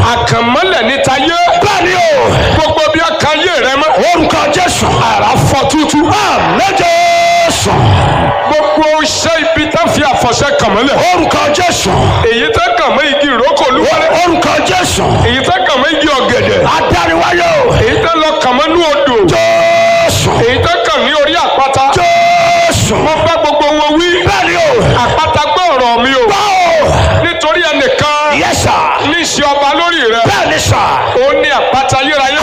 àkànmọ́lẹ̀ níta yé bẹ́ẹ̀ ni o gbogbo bí a kan yé rẹ mọ́ orúkọ jésù àrà fọ́ tútú àmì jésù gbogbo iṣẹ́ ibi tá fi àfọ̀ṣẹ kàn mọ́lẹ̀ orúkọ jésù èyí tá kàn mọ́ igi ìrókò olúwalẹ̀ orúkọ jésù èyí tá kàn mọ́ igi ọ̀gẹ̀dẹ̀ adániwáyé o èyí tá lọ kàn mọ́ ní odò jésù èyí tá kàn ní orí àpáta jésù mo bá gbogbo wọn wí bẹ́ẹ̀ ni o àpáta gbọ́ ọ̀rọ̀ mi o báwo nítorí ẹnìkan yẹ́sà ní ìṣe ọba lórí rẹ bẹ́ẹ̀ ni sà ó ní àpáta yérayé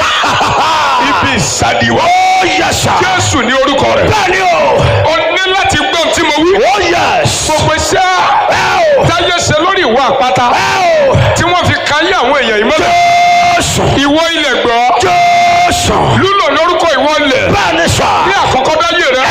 ibi ìsàdìwọ́ ó yẹ́sà jésù ní orúkọ rẹ̀ bẹ́ẹ̀ ni o ó ní láti gbọ́n tí mo wí ó yẹ́s gbogbo iṣẹ́ ẹ o táyé ṣe lórí ìwọ àpáta ẹ o tí wọ́n fi káyé àwọn èèyàn yìí mọ́lẹ̀ jésù ìwọ ilẹ̀ gbọ́ jésù lúlò lórúkọ ìwọ ilẹ̀ bẹ́ẹ̀ ni sà ní àkọ́kọ́ dáyé rẹ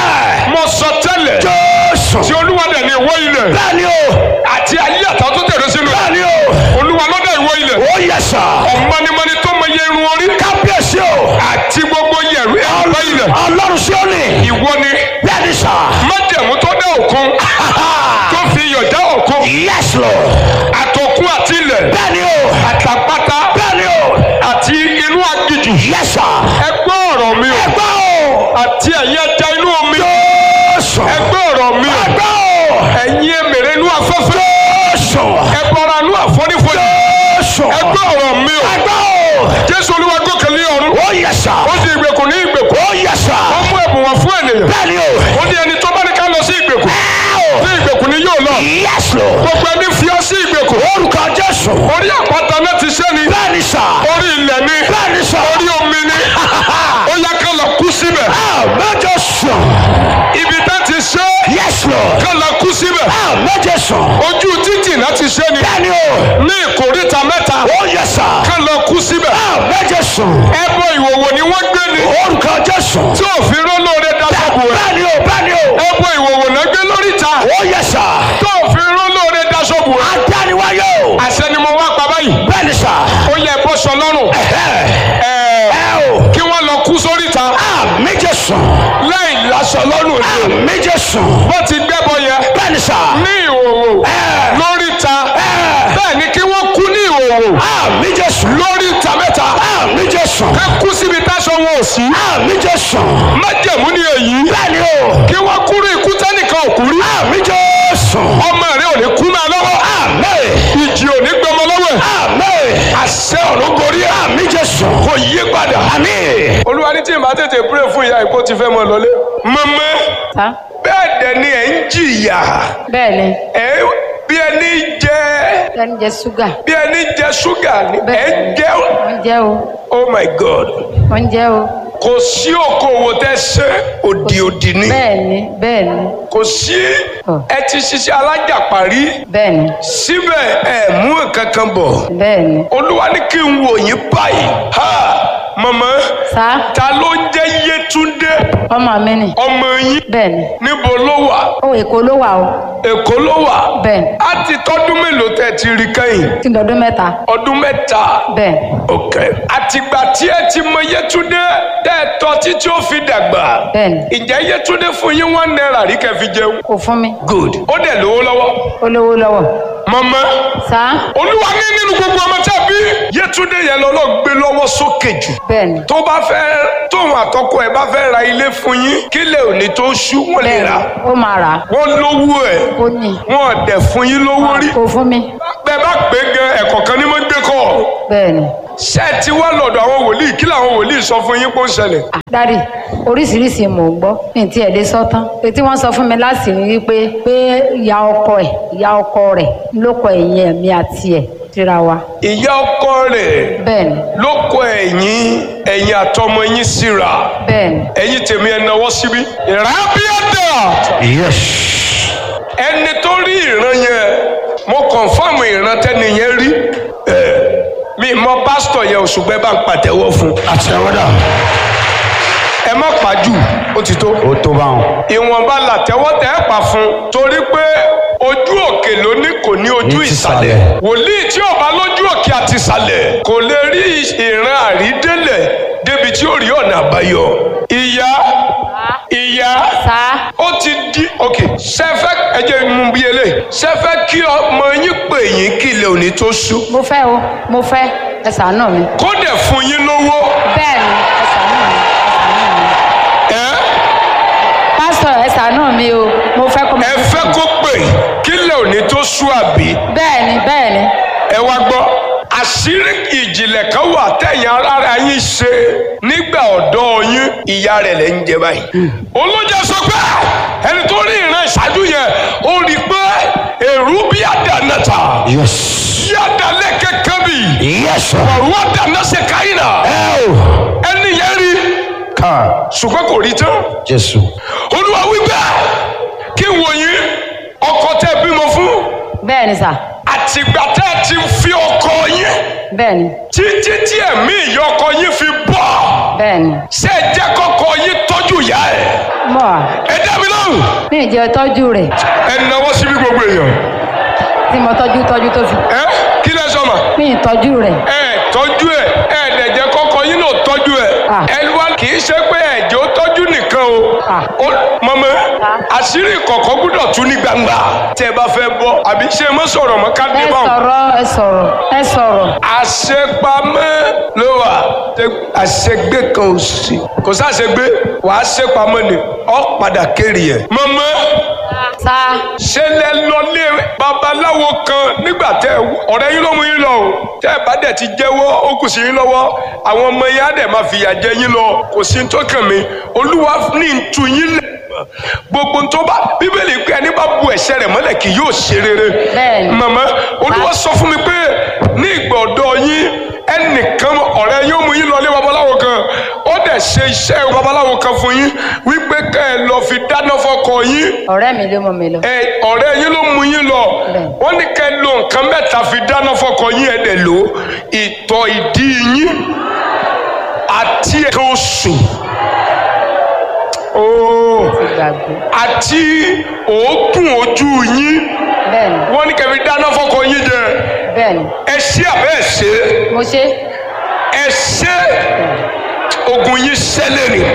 ẹ mo sọ tẹ́lẹ̀ jésù tí olúwa dẹ̀ ní ìwọ ilẹ̀ bẹ́ẹ̀ ni o àti ayé àtàwọn tó tẹ̀lé sínú bẹ́ẹ̀ ni o olúwa ló dá ìwọ ilẹ̀ ó yẹ́sà ọ̀mọ́nimọ́ni tó mọ iye irun orí kábíyèsí o àti gbogbo yẹ̀rù ẹ̀rọ ilẹ̀ ọlọ́run sí òní ìwọ ni bẹ́ẹ̀ ni sà májẹ̀mú tó dá òkun tó fi iyọ̀ dá òkun yes lord àtòkun àti ilẹ̀ bẹ́ẹ̀ ni o àtàpátá bẹ́ẹ̀ ni o àti inú aginjù yes sà ẹ gbọ́ ọ̀rọ̀ mi o ẹgbẹ́ o àti ẹ̀yin ẹja inú omi jésù ẹ gbọ́ ọ̀rọ̀ mi o ẹgbẹ́ o ẹ̀yin èmèrè inú afẹ́fẹ́ jésù ẹ bọra inú àfonífojì jésù ẹ gbọ́ ọ̀rọ̀ mi o ẹgbẹ́ o jésù olúwa gòkè lé ọ̀run ó yẹ́sà ó di ìgbèkùn ní ìgbèkùn ó yẹ́sà ó mú ẹ̀bùn wá fún ènìyàn bẹ́ẹ̀ ni o ó ní ẹni tó bá ní ká lọ sí ìgbèkùn ẹ o ní ìgbèkùn ni yóò lọ yes lord gbogbo ẹni fi ọ sí ìgbèkùn orúkọ jésù orí àpáta náà ti ṣẹ́ ni bẹ́ẹ̀ ni sà orí ilẹ̀ ni bẹ́ẹ̀ ni sà orí omi ni ó yá ká lọ kú síbẹ̀ àmẹ́jọ sùn ibi tá ti ṣe yes lord ká lọ kú síbẹ̀ àmẹ́jọ sùn ojú títì náà ti ṣe ni bẹ́ẹ̀ ni o ní ìkóríta mẹ́ta ó yẹ́sà ká lọ kú síbẹ̀ àmẹ́jọ sùn ẹbọ ìwòwò ni wọ́n gbé ni orúkọ jésù tí òfin rólóore daṣọ́bù rẹ̀ bẹ́ẹ̀ ni o bẹ́ẹ̀ ni o ẹbọ ìwòwò náà gbé lóríta ó yẹ́sà tí òfin rólóore daṣọ́bù rẹ̀ adániwáyé o àṣẹ ni mo wá pa báyìí bẹ́ẹ̀ ni sà ó yẹ bọ́ sọ lọ́rùn ẹ ẹ̀ẹ́ ẹ o kí wọ́n lọ kú sóríta àmẹ́jọ sùn láì láṣọ lọ́rùn ni o àmẹ́jọ sùn bó ti gbẹ́bọ yẹ bẹ́ẹ̀ ni sà ní ìhòòhò ẹ lóríta ẹ bẹ́ẹ̀ ni kí wọ́n kú ní ìhòòhò àmẹ́jọ sùn lóríta mẹ́ta àmẹ́jọ sùn ká kú síbi táṣọ wọn ò sí àmẹ́jọ sùn májẹ̀mú ni èyí bẹ́ẹ̀ ni o kí wọ́n kúrú ikú tẹ́nìkan ò kú rí àmẹ́jọ sùn ọmọ rẹ ò ní kú máa lọ́wọ́ àmẹ́ ìjì ò ní gbọmọ lọ́wọ́ ẹ̀ àmẹ́ àṣẹ ọ̀run gorí ẹ̀ àmẹ́jọ sùn kò yí padà. àmín olúwa ní tí ìbá tètè pray fún ìyá ìkó ti fẹ́ mọ lọlé. mọ́mọ́ ta bẹ́ẹ̀ dẹ̀ ni ẹ̀ ń jìyà bẹ́ẹ̀ ni ẹ̀ bí ẹni jẹ ẹni jẹ ṣúgà bí ẹni jẹ ṣúgà ni ẹ̀ ń jẹ wọ́n jẹ́ o oh my god wọ́n jẹ́ o kò sí okòwò tẹ́ ṣe òdì òdì ni bẹ́ẹ̀ ni bẹ́ẹ̀ ni kò sí Ọ̀. ẹ ti ṣiṣẹ́ alájàparí bẹ́ẹ̀ ni síbẹ̀ ẹ mú nǹkan kan bọ̀ bẹ́ẹ̀ ni olúwa ní kí n wò yín báyìí ha màmá sa ta ló ń jẹ́ yétúndé ọmọ mi ni ọmọ yín bẹ́ẹ̀ ni níbo ló wà ó èkó ló wà o èkó ló wà bẹ́ẹ̀ ni á ti tọ́dún mélòó tẹ́ ti rí kẹ́yìn tí ń dọdún mẹ́ta ọdún mẹ́ta bẹ́ẹ̀ ni ok àtìgbà tí ẹ ti mọ yétúndé tẹ́ ẹ tọ́ títí ó fi dàgbà bẹ́ẹ̀ ni ìjẹ́ yétúndé fún yín one naira rí kẹ́ fi jẹun kò fún mi good ó dẹ̀ lówó lọ́wọ́ ó lówó lọ́wọ́ màmá sa olúwa ní nínú gbogbo ọmọ tí a bí yétúndé yẹn lọ́lọ́ gbé lọ́wọ́ sókè jù bẹ́ẹ̀ ni tó bá fẹ́ tóun àtọkọ ẹ̀ bá fẹ́ ra ilé fún yín kílẹ̀ òní tó ṣú wọ́n lè bẹ́ẹ̀ rà ni ó máa rà á wọ́n lówó ẹ̀ ó ní wọ́n dẹ̀ fún yín lówó rí kò fún mi bẹ́ẹ̀ bá pé gan ẹ̀kọ́ kan ní mọ́ gbé kọ́ bẹ́ẹ̀ ni ṣé ẹ ti wá lọ́dọ̀ àwọn wòlíì kí làwọn wòlíì sọ fún yín pé ó ń ṣẹlẹ̀ Ah, dádì oríṣiríṣi mò ń gbọ́ ní ti ẹ̀dẹ́ sọ́tán etí wọ́n sọ fún mi láti rí i pé pé ìyá ọkọ ẹ̀ ìyá ọkọ rẹ̀ ló kọ ẹ̀yìn ẹ̀mí àti ẹ̀ síra wa ìyá ọkọ rẹ̀ bẹ́ẹ̀ ni ló kọ ẹ̀yìn ẹ̀yìn àtọmọ yín síra bẹ́ẹ̀ ni ẹ̀yìn tèmi ẹ̀ náwó síbí. ìrábíàdà yes ẹni tó rí ìran yẹn mo kọ̀nfàmù ìran tẹ́ni yẹn rí ẹ̀ mi mọ pásítọ̀ yẹn òṣùgbẹ́ bá ń pàtẹ́wọ́ fún àtẹwọ́dà ẹ má pàjù ó ti tó. ó tó bá wọn. ìwọ̀nba làtẹ́wọ́ tẹ́ ẹ pa fún torí pé ojú òkè ló ní kò ní ojú Ní ti ìsàlẹ̀ ìsàlẹ̀. wòlíì tí ò bá lójú òkè àti ìsàlẹ̀ kò lè rí ìran àrídélẹ̀ débi tí ó rí ọ̀nà àbáyọ ìyá ìyá sá ó ti di ok sẹfẹ ẹjẹ mú bí eléyìí sẹfẹ kí ọmọ yín pè yín kí ilẹ̀ òní tó ṣú mo fẹ́ o mo fẹ́ ẹ ṣàánú mi kó dẹ̀ fún yín lówó bẹ́ẹ̀ ni ẹ ṣàánú mi ẹ ṣàánú mi ẹ pásítọ̀ ẹ ṣàánú mi o mo fẹ́ kó ẹ fẹ́ kó pè kí ilẹ̀ òní tó ṣú àbí bẹ́ẹ̀ ni bẹ́ẹ̀ ni ẹ wá gbọ́ àṣírí ìjìnlẹ̀ kan wà tẹ̀yìn ara yín ṣe nígbà ọ̀dọ́ yín ìyá rẹ̀ lẹ́ ń jẹ báyìí. olójà sọ pé ẹni tó rí ìran ìṣáájú yẹn ó rí i pé èrú bí àdánàta Yes. bí àdánlẹ̀ kẹ́kẹ́ bì Yes, sir. ọ̀rọ̀ àdánà ṣe káyìnà Oh. ẹni yẹn rí Car. ṣùgbọ́n kò rí tán. Jésù. olúwa wípé kí n wò yín ọkọ tẹ́ bímọ fún bẹ́ẹ̀ ni sà àtìgbà tẹ́ ẹ ti fi ọkọ yín bẹ́ẹ̀ ni títí tí ẹ̀mí ìyọkọ yín fi bọ́ bẹ́ẹ̀ ni ṣé ẹ jẹ́ kọ́kọ́ yín tọ́jú ìyá ẹ̀ mọ̀ wá ẹ dá mi lóhùn mi ì jẹ́ tọ́jú rẹ̀ ẹ náwó síbi gbogbo èèyàn tí mo tọ́jú tọ́jú tó fi ẹ kí lẹ sọ ma mi ì tọ́jú rẹ̀ ẹ tọ́jú ẹ ẹ dẹ̀ jẹ́ kọ́kọ́ yín náà tọ́jú ẹ Ah. ẹ wá kì í ṣe pé ẹ̀jẹ̀ ó tọ́jú nìkan o Ah. ó mọ̀mọ́ Ah. àṣírí kọ̀ọ̀kan gbúdọ̀ tú ní gbangba tẹ́ ẹ bá fẹ́ bọ́ àbí ṣe mọ́ sọ̀rọ̀ mọ́ ká dé ẹ báwọn. sọ̀rọ̀ ẹ sọ̀rọ̀ ẹ sọ̀rọ̀ àṣepamọ́ ló wà àṣegbé kan ò sí kò sáṣegbé wàá ṣepamọ́ ni ọ padà kéré ẹ̀. mọ̀mọ́ sá ṣe lẹ lọlé babaláwo kan nígbà tẹ ọ̀rẹ́ yín ló mú yín lọ o tẹ ẹ bá dẹ̀ ti jẹ́wọ́ ó kù sí yín lọ́wọ́ àwọn ọmọ yín á dẹ̀ máa fìyà jẹ yín lọ kò sí ní tó kàn mí olúwa ní ntú yín lẹ̀ gbogbo tó bá bíbélì pé ẹni bá bu ẹ̀ṣẹ̀ rẹ̀ mọ́lẹ̀ kì yóò ṣe rere Bẹ́ẹ̀ni. màmá olúwa sọ fún mi pé ní ìgbà ọ̀dọ́ yín ẹnìkan ọ̀rẹ́ yóò mú yín lọlé babaláwo kan ó dẹ̀ ṣe iṣẹ́ babaláwo kan fún yín wípé kẹ́ ẹ lọ fi dáná fọ́kọ yín ọ̀rẹ́ mi ló mú mi lọ ẹ ọ̀rẹ́ yín ló mú yín lọ Bẹ́ẹ̀. wọ́n ní kẹ́ ẹ lo nǹkan mẹ́ta fi dáná fọ́kọ yín ẹ̀ dẹ̀ lò ìtọ̀ ìdí yín àti ẹ̀ka oṣù ooo ti gbàgbé àti òógùn ojú yín bẹ́ẹ̀ ni wọ́n ní kẹ́ fi dáná fọ́kọ yín jẹ bẹ́ẹ̀ ni ẹ ṣé àbẹ́ ẹ ṣe mo ṣe ẹ ṣe ogun yín ṣẹlẹ̀ ni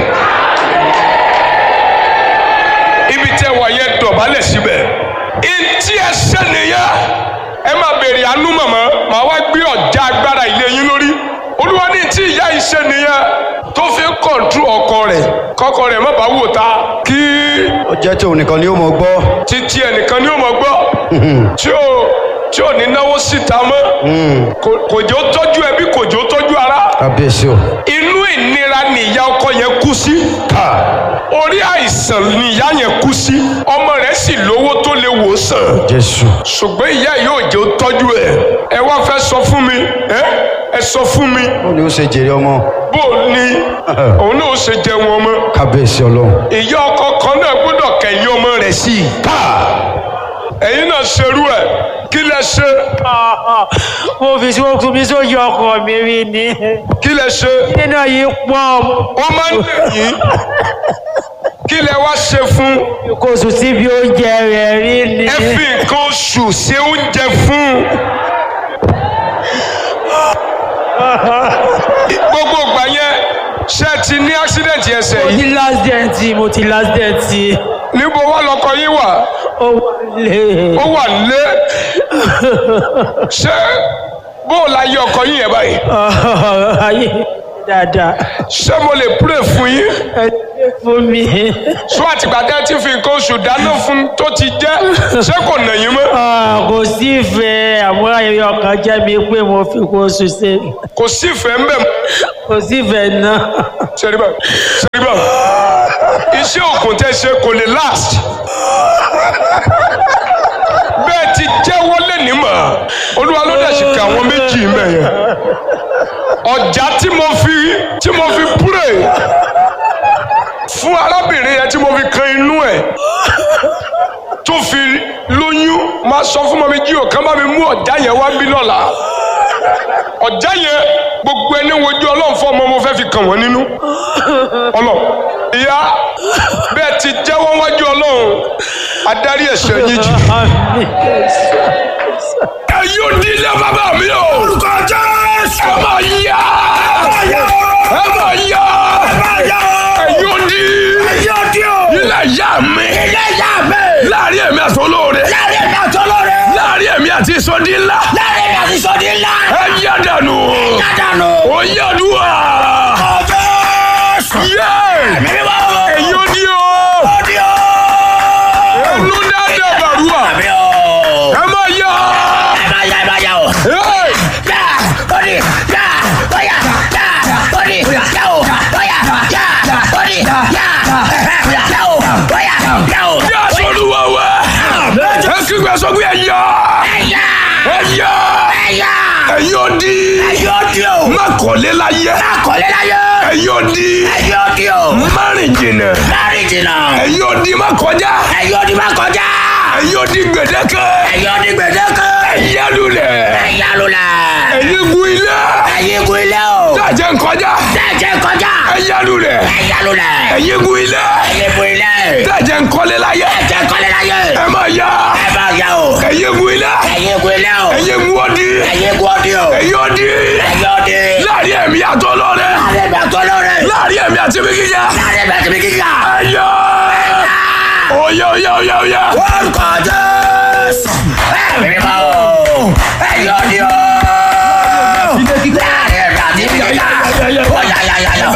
ibi tẹ wà yẹn dọ̀bálẹ̀ síbẹ̀ ntí ẹ ṣe nìyẹn ẹ máa béèrè àánú màmá màá wá gbé ọ̀já agbára ilé yín lórí olúwa ní tí ìyá yìí ṣe nìyẹn tó fi ń kọ̀ǹtú ọkọ rẹ̀ kọ́kọ rẹ̀ má bàa wò ta kí Ó jẹ́ tí òun nìkan ni ó mọ̀ gbọ́. títí ẹnìkan ni ó mọ̀ gbọ́ tí ò tí ò ní náwó síta mọ́ Kò- kò jẹ́ ó tọ́jú ẹbí kò jẹ́ ó tọ́jú ara Kábíyèsí o. inú ìnira ni ìyá ọkọ yẹn kú sí Car. orí àìsàn ni ìyá yẹn kú sí ọmọ rẹ̀ sì lówó tó lè wò sàn Jésù. ṣùgbọ́n ìyá yóò jẹ́ ó tọ́jú ẹ̀ ẹ wá fẹ́ sọ fún mi ẹ ẹ sọ fún mi Ó ní ó ṣe jèrè ọmọ. bó o ní òun náà ó ṣe jẹ wọn mọ́ Kábíyèsí Ọlọ́run. ìyá ọkọ kan náà gbọ́dọ̀ kẹ̀yìn ọmọ rẹ̀ sí i Car. ẹ̀yin náà ṣerú ẹ̀ kí lẹ ṣe mo fi sí okùn mi sóyè ọkọ mi rí ni kí lẹ ṣe nínú yìí pọ̀ wọ́n máa ń lè yín kí lẹ wá ṣe fún kò sùn síbi oúnjẹ rẹ̀ rí ni ẹ fi nǹkan oṣù ṣe oúnjẹ fún gbogbo ìgbà yẹn ṣe ti ní accident ẹsẹ̀ mo yìí ti last dent mo ti last dent níbo wá lọkọ yín wà ó wọlé ó wà nílé ṣé bó o la yẹ ọkọ yín yẹn báyìí ayé dáadáa ṣé mo lè pray fún yín ẹ ṣe fún mi sọ àtìgbà tẹ́ ti fi nǹkan oṣù dáná fún tó ti jẹ́ ṣé kò nà yín mọ́ Ah, kò sí ìfẹ́ àmọ́ ayẹyẹ ọkàn jẹ́ mi pé mo fi kó sùn sí kò sí ìfẹ́ ń bẹ̀ mọ́. kò sí ìfẹ́ náà sẹ́ríbà sẹ́ríbà iṣẹ́ òkun tẹ́ ṣe kò lè last bẹ́ẹ̀ ti jẹ́wọ́ lẹ́ni mọ̀ olúwa ló dẹ̀ sì ka àwọn méjì mẹ́ yẹn ọjà tí mo fi tí mo fi pray fún arábìnrin yẹn tí mo fi kan inú ẹ̀ tó fi lóyún máa sọ fún mọ́mí jí òkan bá mi mú ọjà yẹn wá bí lọ́la ọjà yẹn gbogbo ẹni wojú ọlọ́run fún ọmọ mo fẹ́ fi kàn wọ́n nínú ọlọ́run ìyá bẹ́ẹ̀ ti jẹ́wọ́ wájú ọlọ́run adarí ẹ̀ṣẹ̀ yín jì. ẹ yóò di ilé bàbá mi o. orúkọ jésù. ẹ máa yá. ẹ máa yá. ẹ máa yá. ẹ yóò di. ẹ yóò di o. ilé ilé ìyá mi ilé ìyá mi. láàrin èmi àti olóore láàrin èmi àti olóore. láàrin èmi àti ìsọdí ńlá láàrin èmi àti sọ́ọ̀dì ńlá. ẹ yá dànù yàdànù. ó yá dùwà ọjọ́ yé mímí wá o. èyí ó ní o ọdí o. ẹnu dáadáa bàrúwà àmì o. ẹ má yá ẹ bá yá ẹ bá yá o. Hey! yá ọdí yá ọyà yá ọdí yá o ọyà yá ọdí yá yá o ọyà yá o. yá sọlúwa wẹ ẹ kígbe sọ pé ẹ yá ẹ̀yà ẹ yá ẹ̀yà ẹ̀yin ó di ẹ̀yà ọdí o. má kọ́lé láyé akọ̀lé láyé. ẹ̀yin ó di ẹ̀yà ọdí o. má rìn jìnnà láàrin jìnnà. ẹ̀yin ó di má kọjá ẹ̀yà ọdí máa kọjá. ẹ̀yin ó di gbèdéke ẹ̀yà ọdí gbèdéke. ẹ̀yà lulẹ̀ ẹ̀yà lulẹ̀. ẹ̀yin gun ilé ẹ̀yìn gun ilé o. dájẹ́ nkọjá Tẹ̀jẹ̀ kọjá. ẹ̀yà lulẹ̀ Ẹ̀yà lulẹ̀. ẹ̀yin gun ilé Ẹ̀yìn gun ilé. dájẹ́ nkọ́lé láyé Tẹ̀jẹ̀ kọ́lé láyé. ẹ má yá Ẹ bá yá o. ẹ̀yin gun ilé Ẹ̀yìn gun ilé o. ẹ̀yin gun ọdí Ẹ̀yìn gun ọdí o. ẹ̀yin ọdí Ẹ̀yìn ọdí. láàrin ẹ̀mí àtọ́ lọ́rẹ́ Láàrin ẹ̀mí àtọ́ lọ́rẹ̀. láàrin ẹ̀mí àti mi kíkà Láàrin ẹ̀mí àti mi kíkà. ẹ̀yà oyè oyè oyè oyè Orúkọ Jésù. Ẹ̀mí mímọ́ o.